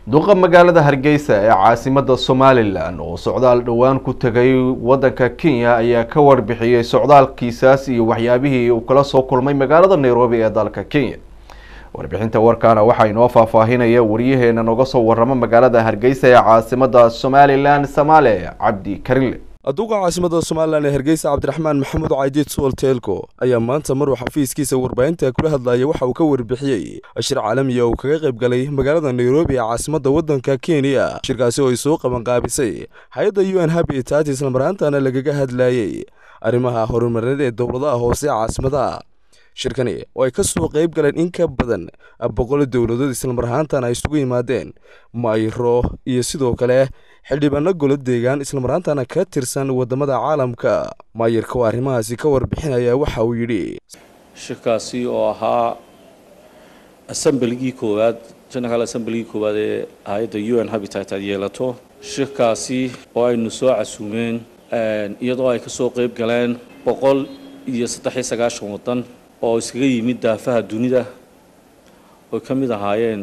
duqa magaalada hargeysa ee caasimada somalilan oo socdaal dhowaan ku tegay wadanka kenya ayaa ka warbixiyey socdaalkiisaas iyo waxyaabihii uu kala soo kulmay magaalada nairobi ee dalka kenya warbixinta warkaana waxaa inoo faahfaahinaya wariyaheena nooga soo waramo magaalada hargeysa ee caasimada somalilan samaale cabdi karile duqa caasimada somalilan ee hargeysa cabdiraxmaan maxamuud caydiid suwal teelko ayaa maanta maruu xafiiskiisa warbaahinta kula hadlaya waxa uu ka warbixiyey shir caalamiya uu kaga qayb galay magaalada nairobi ee caasimada wadanka kenya shirkaasi oo ay soo qabanqaabisay hay-adda u n habitat islamaraantana lagaga hadlayey arrimaha horumareed ee dowladaha hoose ee caasimadaha shirkani oo ay ka soo qayb galeen in ka badan boqol dowladood islamar ahaantana ay isugu yimaadeen mayro iyo sidoo kale xildhibaano golo deegaan islamaraantana ka tirsan wadamada caalamka maayirka oo arrimahaasi ka warbixinaya waxa uu yidhi shirkaasi oo ahaa assembligii koowaad general assembligii koowaad ee hay-adda u n habitat aad yeelato shirkaasi oo aynu soo casuumeen iyadoo ay ka soo qayb galeen boqol iyo saddex iyo sagaashan waddan oo iskaga yimid daafaha dunida oy ka mid ahaayeen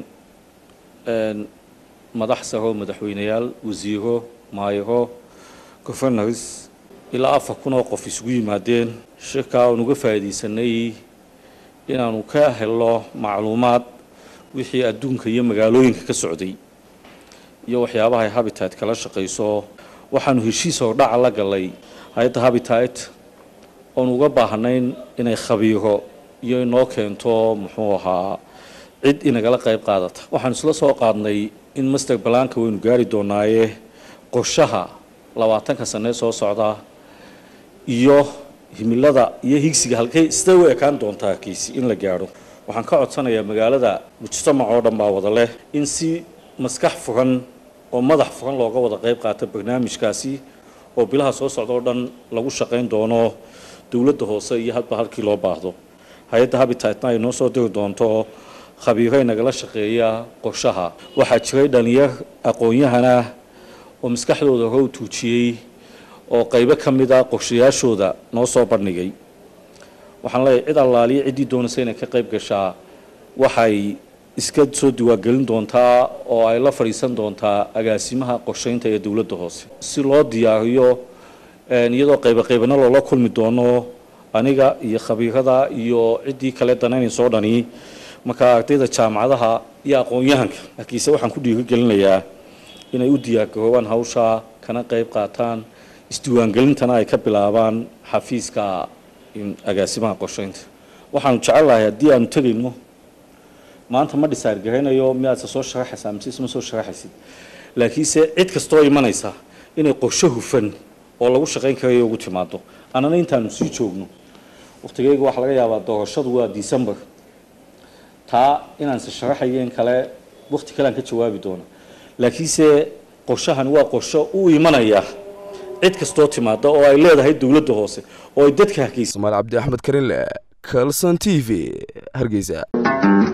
madax saro madaxweyneyaal wasiiro maayiro governors ilaa afar kun oo qof isugu yimaadeen shirkaa oon uga faa'iidaysanay inaanu ka helo macluumaad wixii adduunka iyo magaalooyinka ka socday iyo waxyaabaha ay habitat kala shaqayso waxaanu heshiis hordhaca la galay hay-adda habitat oon uga baahnayn inay khabiiro iyo inoo keento muxuu ahaa cid inagala qayb qaadata waxaan isla soo qaadnay in master balaanka waynu gaari doonaaye qorshaha labaatanka sanee soo socda iyo himilada iyo higsiga halkay sidee u ekaan doontaa kiisi in la gaadho waxaan ka codsanayaa magaalada mujtamac oo dhan baa wada leh in si maskax furan oo madax furan looga wada qayb qaata barnaamijkaasi oo bilaha soo socda oo dhan lagu shaqayn doono dowladda hoose iyo hadba halkii loo baahdo hay-adda habitatna ay noo soo diri doonto khabiiray nagala shaqeeya qorshaha waxaa jiray dhalinyar aqoon-yahana oo maskaxdooda hore u tuujiyey oo qaybo ka mid a qorshayaashooda noo soo bandhigay waxaan leeyahay cid allaaliya ciddii doonaysa inay ka qayb gashaa waxay iska soo diwaangelin doontaa oo ay la fadhiisan doontaa agaasimaha qorshaynta ee dowladda hoose si loo diyaariyo iyadoo qaybo qaybana loola kulmi doono aniga iyo khabiirada iyo ciddii kale danaynaysoo dhani markaa ardayda jaamacadaha iyo aqoon-yahanka laakiinse waxaan ku dhiirigelinayaa inay u diyaargaroobaan hawsha kana qayb qaataan isdiiwaangelintana ay ka bilaabaan xafiiska agaasimaha qorshaynta waxaanu jecellahay haddii aanu tegayno maanta ma dhisaargaraynayo miyaadse soo sharaxaysaa mise isma soo sharaxaysid laakiinse cid kastoo imanaysa inay qorsho hufan oo lagu shaqayn karayo ugu timaado annana intaanu sii joogno wakhtigeyga waxaa laga yaabaa doorashadu waa december taa inaanse sharaxayeen kale wakhti kale aan ka jawaabi doona laakiinse qorshahani waa qorsho u imanaya cid kastoo timaada oo ay leedahay dowladda hoose oo ay dadka hargeysa somaal cabdi axmed karinle calson t v hargeysa